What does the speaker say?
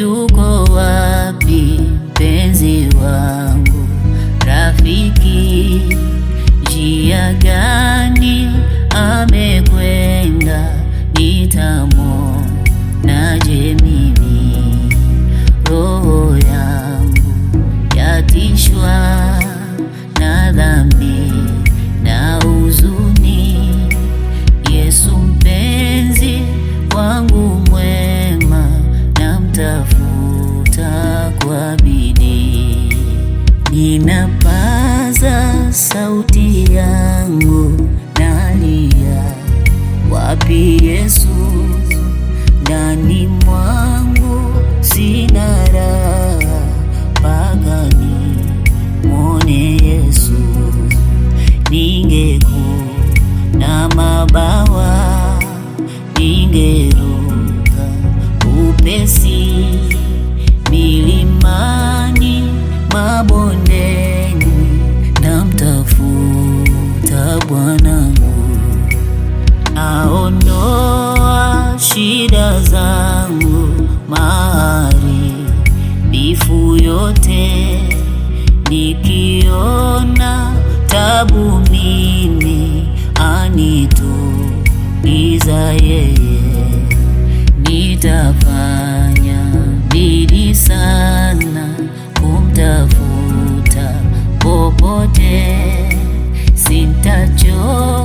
yuko wapi mpenzi wangu, rafiki? Njia gani amekwenda, nitamwonaje mimi? Roho yangu yatishwa na dhambi na huzuni. Yesu mpenzi wangu mwema, namtafuta kwa bidii. Ninapaza sauti yangu, nalia, wapi Yesu? Ndani mwangu sina raha, mpaka nimwone Yesu. Ningekuwa na mabawa, ningeruka upesi milimani, mabondeni, namtafuta Bwanangu aondoa shida zangu, maharibifu yote, nikiona tabu mimi, anituliza yeye. Nitafanya bidii sana kumtafuta popote, sintachoka